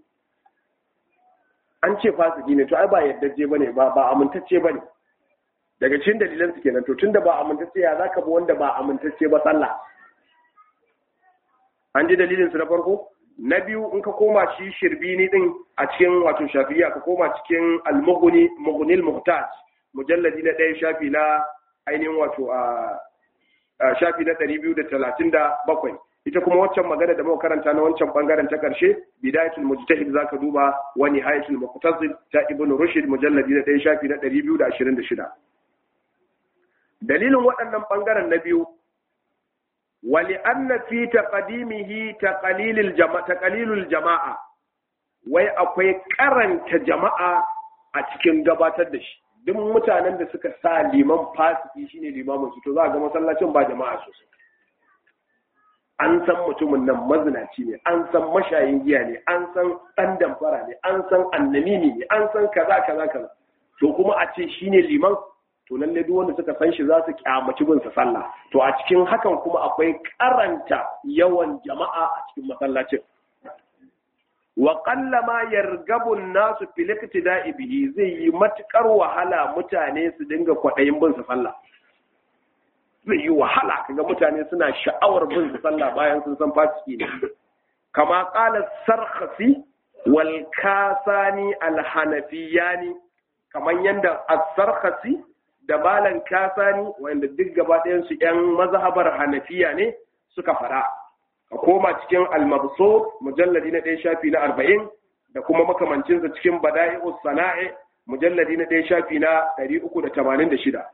an ce fasiki ne to ai ba yaddaje bane ba ba amintacce bane daga cikin dalilan su kenan to tunda ba amintacce ya zaka bi wanda ba amintacce ba sallah an ji dalilin su na farko na biyu in ka koma shi shirbini din a cikin wato shafiya ka koma cikin al-mughni mughnil muhtaj mujalladi na ɗaya shafi na ainihin wato a shafi na ɗari biyu da talatin da bakwai ita kuma waccan magana da muka karanta na wancan bangaren ta karshe bidayatul mujtahid zaka duba wa nihayatul muqtasid ta ibnu rushd mujalladi na ɗaya shafi na ɗari biyu da ashirin da shida dalilin waɗannan ɓangaren na biyu wali anna fi taqdimihi taqlilil jama'a taqlilul jama'a wai akwai karanta jama'a a cikin gabatar da shi duk mutanen da suka sa liman fasiki shine limamin su to za ga masallacin ba jama'a sosai an san mutumin nan mazinaci ne an san mashayin giya ne an san ɗan damfara ne an san annamimi ne an san kaza kaza kaza to kuma a ce shine liman to lalle duk wanda suka san shi za su kyamaci bin sa sallah to a cikin hakan kuma akwai karanta yawan jama'a a cikin masallacin wa qalla ma yargabu nasu fil iktida'i bihi zai yi matukar wahala mutane su dinga kwadayin bin sa sallah zai yi wahala kaga mutane suna sha'awar bin su sallah bayan sun san fasiki ne kama qala sarkhasi wal kasani al hanafiyani kaman yanda as-sarkhasi da malan kasani wanda duk gaba ɗayan su ƴan mazhabar hanafiya ne suka fara a koma cikin al-mabsut mujalladi na ɗaya shafi na arba'in da kuma makamancinsa cikin bada'i'us sana'i mujalladi na ɗaya shafi na ɗari uku da tamanin da shida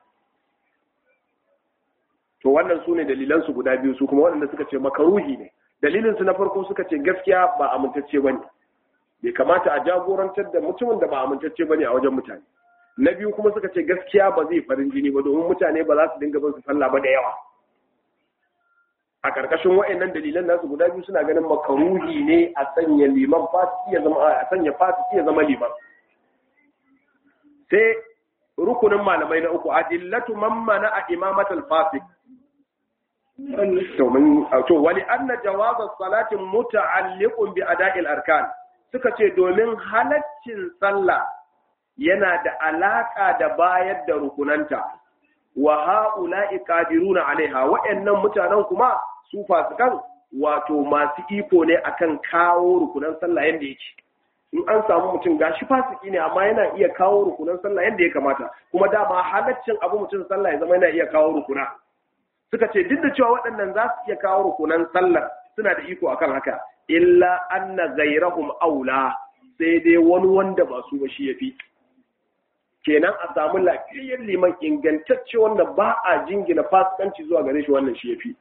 to wannan su ne dalilansu guda biyu su kuma waɗanda suka ce makaruhi ne dalilinsu na farko suka ce gaskiya ba amintacce ba ne bai kamata a jagorantar da mutumin da ba amintacce ba ne a wajen mutane na biyu kuma suka ce gaskiya ba zai farin jini ba domin mutane ba za su dinga bin su sallah ba da yawa a ƙarƙashin wa'annan dalilan nasu guda biyu suna ganin makaruhi ne a sanya liman fasiki ya zama a sanya fasiki ya zama liman sai rukunin malamai na uku adillatu man mana a imamatul fasik to wali anna jawazas salatin muta'alliqun bi ada'il arkan suka ce domin halaccin sallah yana da alaka da bayar da rukunanta wa ha'ula'i qadiruna alaiha wa'annan mutanen kuma su fasikan wato masu iko ne akan kawo rukunan sallah yanda yake in an samu mutum gashi fasiki ne amma yana iya kawo rukunan sallah yanda ya kamata kuma dama halaccin abu mutum sallah ya zama yana iya kawo rukuna suka ce duk da cewa waɗannan za su iya kawo rukunan sallar suna da iko akan haka illa anna ghayrahum aula sai dai wani wanda ba su ba shi yafi kenan a samu lafiyayyen liman ingantacce wanda ba a jingina fasikanci zuwa gare shi wannan shi yafi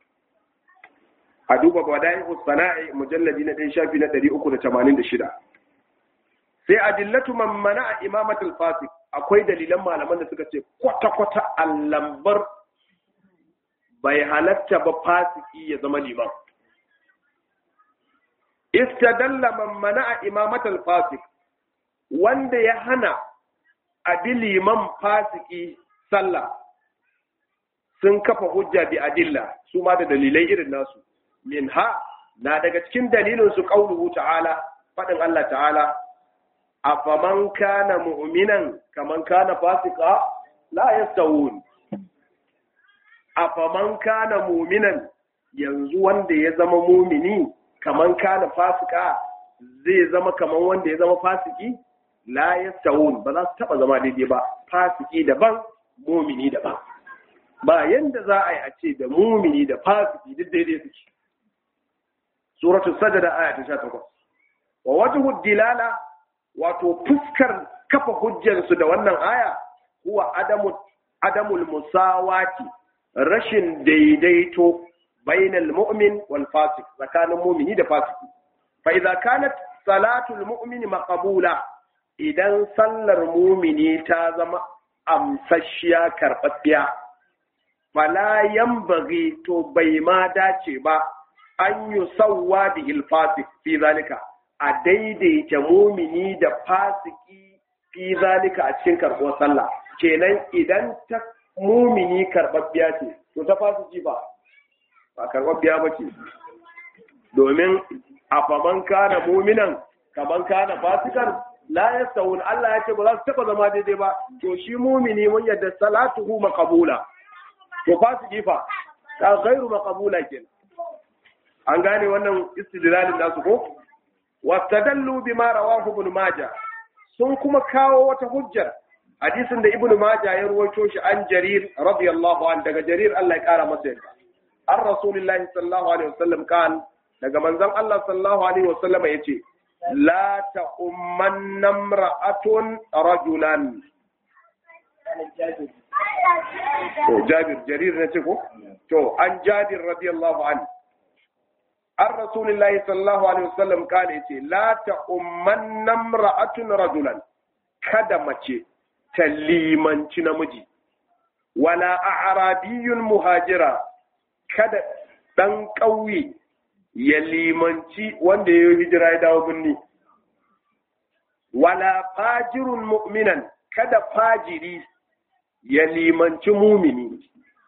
a duba bada'i sana'i mujalladi na ɗaya shafi na ɗari uku da tamanin da shida sai adillatu man mana imamatul fasik akwai dalilan malaman da suka ce kwata-kwata a lambar bai halatta ba fasiki ya zama liman istadalla man mana imamatul fasik wanda ya hana abi liman fasiki sallah sun kafa hujja bi adilla su ma da dalilai irin nasu min ha na daga cikin dalilin su qauluhu ta'ala fadin Allah ta'ala afaman kana mu'minan kaman kana fasika la yastawun afaman kana mu'minan yanzu wanda ya zama mumini kaman kana fasika zai zama kaman wanda ya zama fasiki la yastawun ba za su taba zama daidai ba fasiki daban mumini daban ba yanda za a yi a ce da mumini da fasiki duk daidai suke suratul sajda aya ta 18 wa wajhu dilala wato fuskar kafa hujjarsu da wannan aya huwa adamu adamul musawati rashin daidaito bainal mu'min wal fasik tsakanin mu'mini da fasiki fa idza kanat salatul mu'mini maqbula idan sallar mu'mini ta zama amsashiya karɓaɓɓiya fala yambaghi to bai ma dace ba an yusawwa bihil fasik fi zalika a daidaita mumini da fasiki fi zalika a cikin karɓar sallah kenan idan ta mumini karɓaɓɓiya ce to ta fasiki ba ba karɓaɓɓiya ba ce domin a faman kana muminan kaman kana fasikan la yastawun Allah ya ce ba za su taɓa zama daidai ba to shi mumini mun yadda salatuhu maqbula to fasiki fa ta ghairu maqbula kenan an gane wannan istidlalin nasu ko wastadallu bima rawahu ibn majah sun kuma kawo wata hujjar hadisin da ibn majah ya ruwaito shi an jarir radiyallahu an daga jarir Allah ya kara masa yarda an rasulullahi sallallahu alaihi wasallam kan daga manzon Allah sallallahu alaihi wasallam yace la ta'ummanna imra'atun rajulan to jabir jarir ne ce ko to an jabir radiyallahu anhu an rasulillahi sallallahu alaihi wasallam kale ce la ta umman namra'atun rajulan kada mace ta limanci namiji wala a'rabiyyun muhajira kada dan ƙauye ya limanci wanda ya yi hijira ya dawo birni wala fajirun mu'minan kada fajiri ya limanci mumini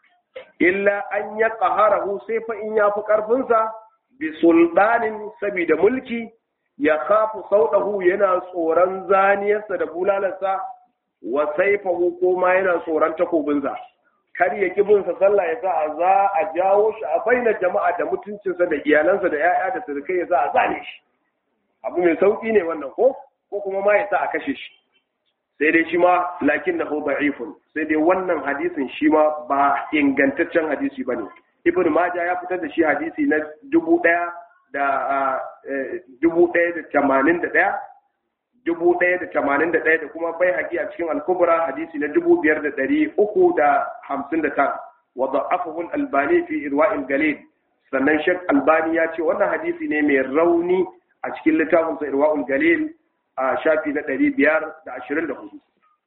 illa an ya ƙaharahu sai fa in ya fi ƙarfinsa bi sultanin saboda mulki ya kafu sauɗahu yana tsoron zaniyarsa da bulalarsa wa saifahu ko ma yana tsoron takobinsa kar ya ki bin sa sallah ya sa a za a jawo shi a baina jama'a da mutuncinsa da iyalansa da 'ya'ya da surukai ya sa a zane shi abu mai sauki ne wannan ko ko kuma ma ya sa a kashe shi sai dai shi ma lakin na hu da'ifun sai dai wannan hadisin shi ma ba ingantaccen hadisi bane ibnu majah ya fitar da shi hadisi na dubu ɗaya da dubu ɗaya da tamanin da ɗaya dubu ɗaya da tamanin da ɗaya da kuma bai haƙi a cikin alkubra hadisi na dubu biyar da ɗari uku da hamsin da tara wa da'afahu albani fi irwa'il galil sannan shek albani ya ce wannan hadisi ne mai rauni a cikin littafinsa irwa'ul galil a shafi na ɗari biyar da ashirin da hudu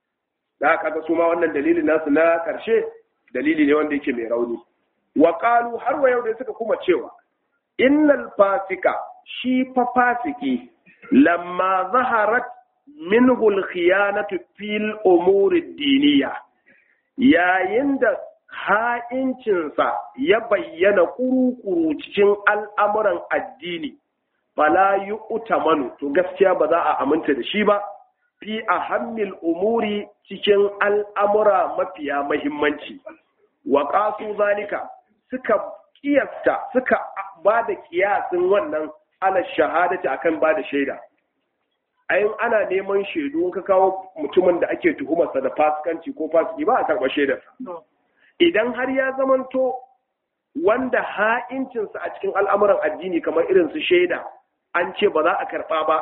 da aka ga su ma wannan dalilin nasu na ƙarshe dalili ne wanda yake mai rauni wa har wa yau da suka kuma cewa innal fasika shi fa fasiki lamma zaharat minhu al-khiyanatu fil umuri diniya yayin da ha'incinsa ya bayyana kuru-kuru cikin al'amuran addini fala yi utamanu to gaskiya ba za a aminta da shi ba fi a hammil umuri cikin al'amura mafiya mahimmanci wa ƙasu zalika suka kiyasta suka ba da kiyasin wannan ala shahadati akan ba da shaida ayin ana neman shaidu ka kawo mutumin da ake tuhumarsa da fasikanci ko fasiki ba a karɓa shaidarsa idan har ya zamanto wanda ha'incinsa a cikin al'amuran addini kamar irin su shaida an ce ba za a karɓa ba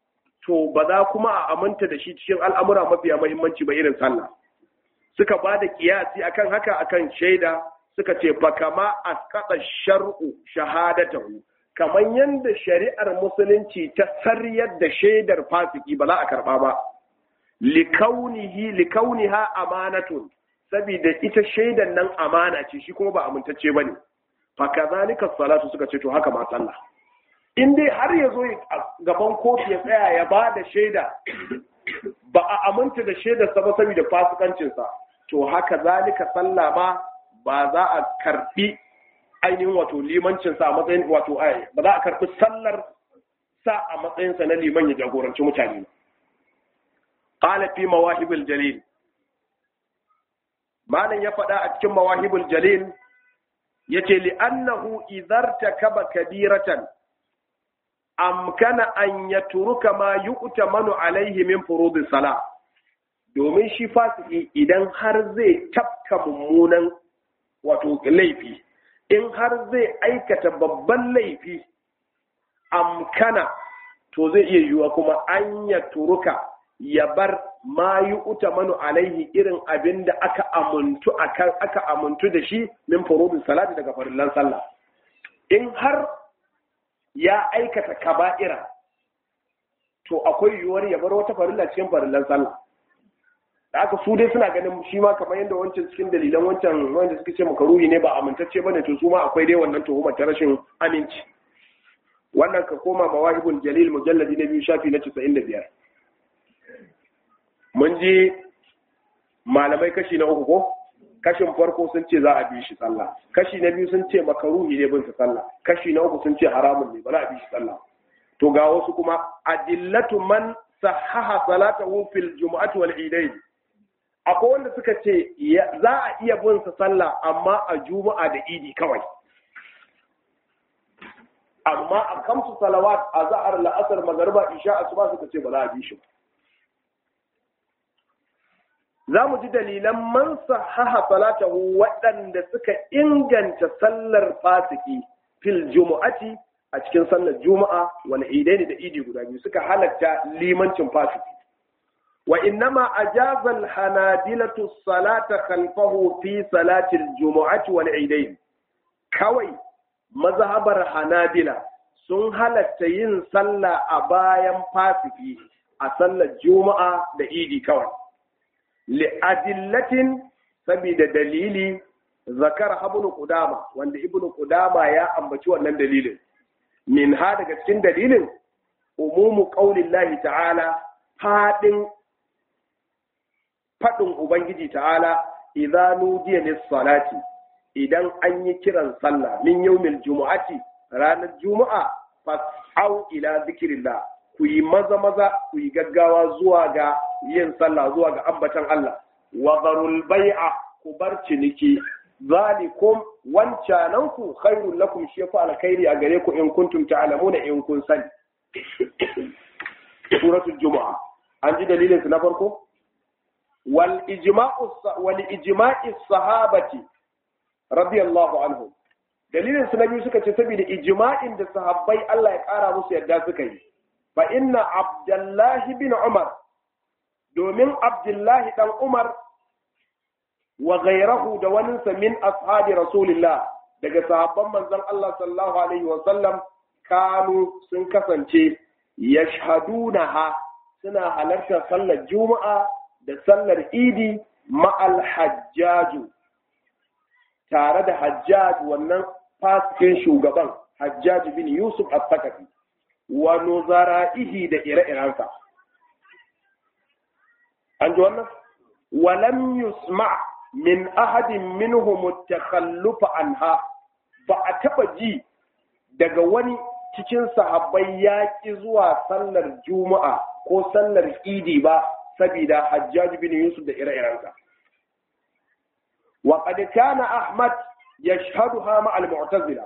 to ba za kuma a aminta da shi cikin al'amura mafiya mahimmanci ba irin sallah suka ba da kiyasi akan haka akan shaida suka ce fa kama asqata shar'u shahadatahu kamar yadda shari'ar musulunci ta saryar da shaidar fasiki ba za a karba ba likaunihi likauniha amanatun saboda ita shaidan nan amana ce shi kuma ba amintacce bane fa kazalika salatu suka ce to haka ma sallah in dai har ya zo gaban kotu ya tsaya ya ba da shaida ba a aminta da shaidarsa ba saboda fasikancinsa to haka zalika sallah ma ba za a karbi ainihin wato limancinsa a matsayin wato ai ba za a karbi sallar sa a matsayinsa na liman ya jagoranci mutane qala fi mawahibul jalil malam ya faɗa a cikin mawahibul jalil yace li annahu idharta kaba kabiratan amkana an yatruka ma yu'tamanu alaihi min furudis sala domin shi fasiki idan har zai tafka mummunan wato laifi in har zai aikata babban laifi amkana to zai iya yiwuwa kuma an ya turuka ya bar ma yi utamanu alaihi irin abin da aka amuntu aka amuntu da shi min furudin salati daga farillan sallah in har ya aikata kaba'ira to akwai yiwuwar ya bar wata farilla cikin farillan sallah da aka su dai suna ganin shi ma kamar yadda wancan cikin dalilan wancan wanda suka ce makaruhi ne ba amintacce bane to su ma akwai dai wannan tuhumar ta rashin aminci wannan ka koma mawahibul jalil mujalladi na biyu shafi na 95 mun ji malamai kashi na uku ko kashin farko sun ce za a bi shi sallah kashi na biyu sun ce makaruhi ne bin sallah kashi na uku sun ce haramun ne ba za a bi shi sallah to ga wasu kuma adillatu man sahaha salatahu fil jumu'ati wal idain akwai wanda suka ce za a iya bin sa sallah amma a juma'a da idi kawai amma a kamsu salawat a za'ar la'asar magarba isha asuba suka ce ba za a bi shi ba za mu ji dalilan man sahaha salatahu waɗanda suka inganta sallar fasiki fil jumu'ati a cikin sallar juma'a wal idaini da idi guda biyu suka halatta limancin fasiki wa innama ajaza al-hanadilatu salata khalfahu fi salati al-jumu'ati wal idain kawai mazhabar hanadila sun halatta yin sallah a bayan fasiki a sallar juma'a da idi kawai li'adillatin saboda dalili zakar ibn qudama wanda ibn qudama ya ambaci wannan dalilin min ha daga cikin dalilin umumu qaulillahi ta'ala fadin fadin ubangiji ta'ala idza nudiya lis-salati idan an yi kiran sallah min yawmil jumu'ati ranar juma'a fas'au ila zikrillah ku yi maza maza ku yi gaggawa zuwa ga yin sallah zuwa ga ambatan Allah wa zarul bai'a ku bar ciniki zalikum wancananku khairul lakum shi fa alkhairi a gare ku in kuntum ta'lamuna in kun sani suratul jumu'a an ji dalilin su na farko wal ijma'u wal ijma'i sahabati radiyallahu anhum dalilin su na biyu suka ce saboda ijma'in da sahabbai Allah ya kara musu yadda suka yi fa inna abdullahi bin umar domin abdullahi dan umar wa gairahu da waninsa min ashabi rasulillah daga sahabban manzon Allah sallallahu alaihi wa sallam kanu sun kasance yashhadunaha suna halartar sallar juma'a da sallar idi ma'al hajjaju tare da hajjaj wannan fasikin shugaban hajjaj bin yusuf al-thaqafi wa nuzara'ihi da ire-irensa an ji wannan walam yusma' min ahadin minhum takhallufa anha ba a taba ji daga wani cikin sahabbai ya ki zuwa sallar juma'a ko sallar idi ba saboda hajjaj bin yusuf da ire-irensa wa qad kana ahmad yashhaduha ma al-mu'tazila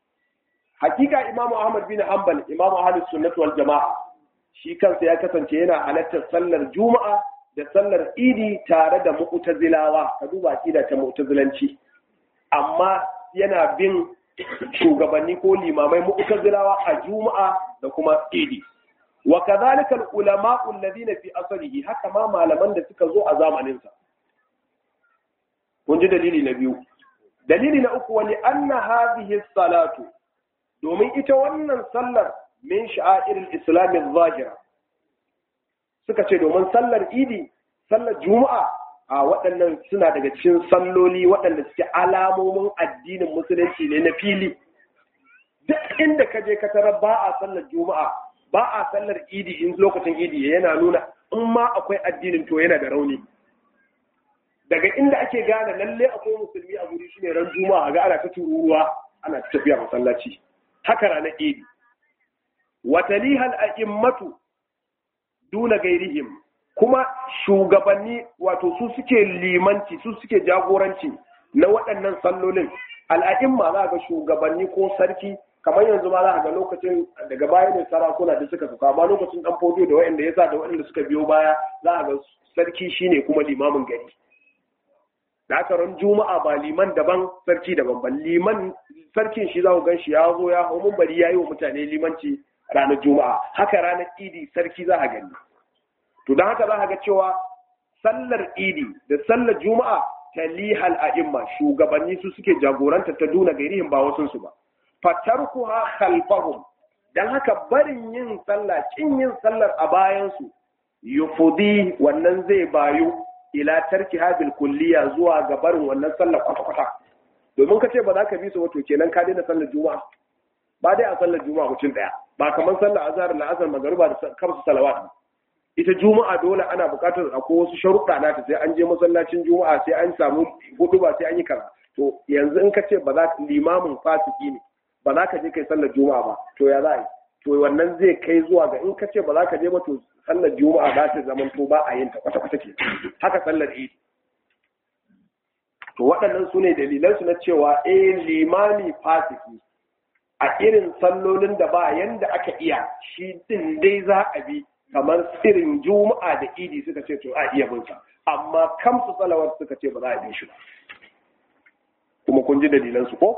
hakika imamu ahmad bin hanbal imamu ahlus sunnah wal jamaa shi kansa ya kasance yana halartar sallar juma'a da sallar idi tare da mu'tazilawa ka duba akida ta mu'tazilanci amma yana bin shugabanni ko limamai mu'tazilawa a juma'a da kuma idi wa kadhalika al-ulama alladhina fi asrihi haka ma malaman da suka zo a zamanin sa kun ji dalili na biyu dalili na uku wani anna hadhihi salatu domin ita wannan sallar min sha'airil islam zahira suka ce domin sallar idi sallar juma'a a waɗannan suna daga cikin salloli waɗanda suke alamomin addinin musulunci ne na fili duk inda ka je ka tarar ba a sallar juma'a ba a sallar idi in lokacin idi yana nuna in ma akwai addinin to yana da rauni daga inda ake gane lalle akwai musulmi a guri shine ran juma'a ga ana ta tururuwa ana ta tafiya masallaci haka ranar idi watalihal a'immatu duna gairihim kuma shugabanni wato su suke limanci su suke jagoranci na waɗannan sallolin al'a'imma za ga shugabanni ko sarki kamar yanzu ma za ga lokacin daga baya ne sarakuna da suka suka amma lokacin dan fodo da waɗanda ya sa da waɗanda suka biyo baya za ga sarki shine kuma limamin gari da aka ran juma'a ba liman daban sarki daban ba liman sarkin shi za ku gan shi ya zo ya hau bari ya yi wa mutane limanci ranar juma'a haka ranar idi sarki za a gani to don haka za a ga cewa sallar idi da sallar juma'a talihal a'imma shugabanni su suke jagoranta ta duna gairihin ba wasu su ba fatarkuha khalfahum dan haka barin yin sallah kin yin sallar a bayan su yufudi wannan zai bayu ila tarki habil kulliya zuwa ga barin wannan sallar kwata-kwata domin ka ce ba za ka bi su wato kenan ka daina sallar juma'a ba dai a sallar juma'a mutum daya ba kamar sallar azhar la asar magariba da kamsu salawat ita juma'a dole ana buƙatar akwai wasu sharuɗa na ta sai an je masallacin juma'a sai an samu hudu ba sai an yi kaza to yanzu in ka ce ba za ka limamin fasiki ne ba za ka je kai sallar juma'a ba to ya za a yi to wannan zai kai zuwa ga in ka ce ba za ka je ba to sallar juma'a za ta zama to ba a yin ta kwata kwata ke haka sallar idi to waɗannan su ne dalilan su na cewa eh limami fasiki a irin sallolin da ba yanda aka iya shi din dai za a bi kamar irin juma'a da idi suka ce to a iya bin sa amma kamsu salawar suka ce ba za a bi shi ba kuma kun ji dalilan su ko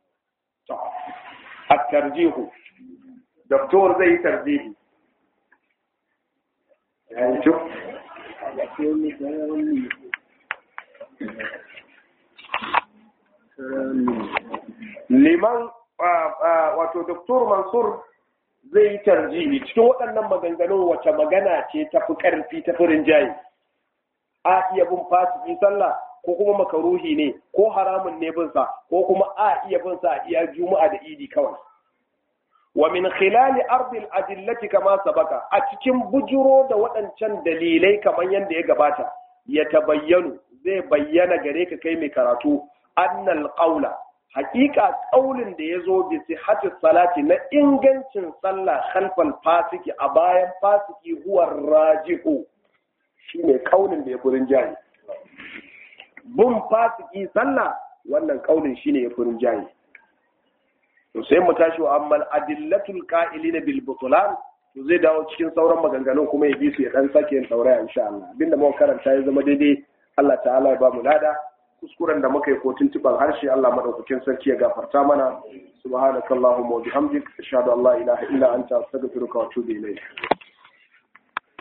a tarjihu doktor zai yi tarjihi liman wato doktor mansur zai yi tarjihi cikin waɗannan maganganun wace magana ce ta fi ƙarfi ta fi rinjaye a iya bin fasiki sallah ko kuma makaruhi ne ko haramun ne bin sa ko kuma a iya bin sa iya juma'a da idi kawai wa min khilali ardil adillati kama sabaka a cikin bujuro da waɗancan dalilai kamar yadda ya gabata ya tabayyanu zai bayyana gare ka kai mai karatu annal qawla haƙiƙa ƙaulin da ya zo bi sihhati salati na ingancin sallah khalfal fasiki a bayan fasiki huwa rajihu shine ƙaulin da ya furin jayi bin fasiki sallah wannan ƙaulin shine ya furin jayi to sai mu tashi wa ammal adillatul qa'ilina bil butlan to zai dawo cikin sauran maganganun kuma ya bi su ya dan sake yin sauraya insha Allah abinda muka karanta ya zama daidai Allah ta'ala ya ba mu lada kuskuren da muka yi ko tuntuban harshe Allah madaukakin sarki ya gafarta mana subhanakallahumma wa bihamdik ashhadu an la ilaha illa anta astaghfiruka wa atubu ilayk